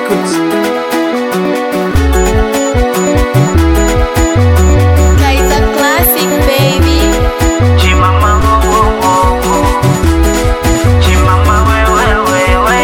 Records. Kaiza Classic baby. Chimama wo wo wo wo. Chimama we we we we.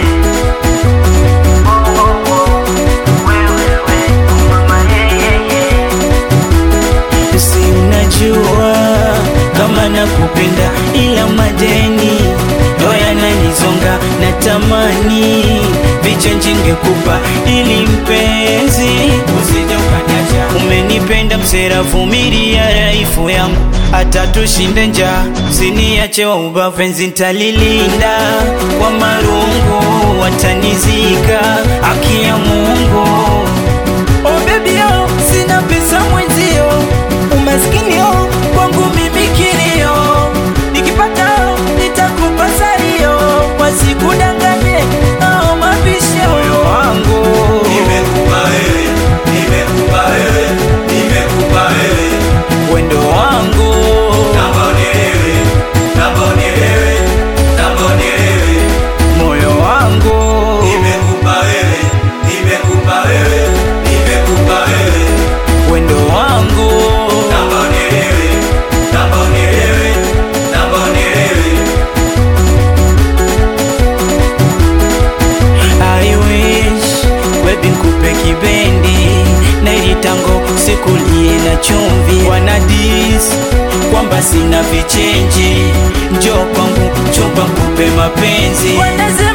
Wo wo wo. We we we. Mama yeah yeah yeah. Si unajua kama nakupenda, ila madeni ndo yananizonga, natamani vichenji ngekupa ili mpenzi usije ukaniacha. Umenipenda msera, vumilia raifu yangu hata tushinde njaa, usiniache wa ubavu, enzi nitalilinda kwa marungu, watanizika haki ya Mungu. Oh baby oh, sina pesa mwenzio, umaskini oh, kwangu mimi kilio, nikipata oh, nitakupa salio, wasikudanganye oh, mapisha moyo wangu Nimekupa wewe, nimekupa wewe, nimekupa wewe, wendo wangu naomba unielewe, naomba unielewe, naomba unielewe. moyo wangu Nimekupa wewe, nimekupa wewe, nimekupa wewe, wendo wangu naomba unielewe, naomba unielewe, naomba unielewe. I wish baby nkupe kibendi na ili tango sikulie na chumvi wanadis kwamba sina vichenji njo kwangu chumba nkupe mapenzi Wanaza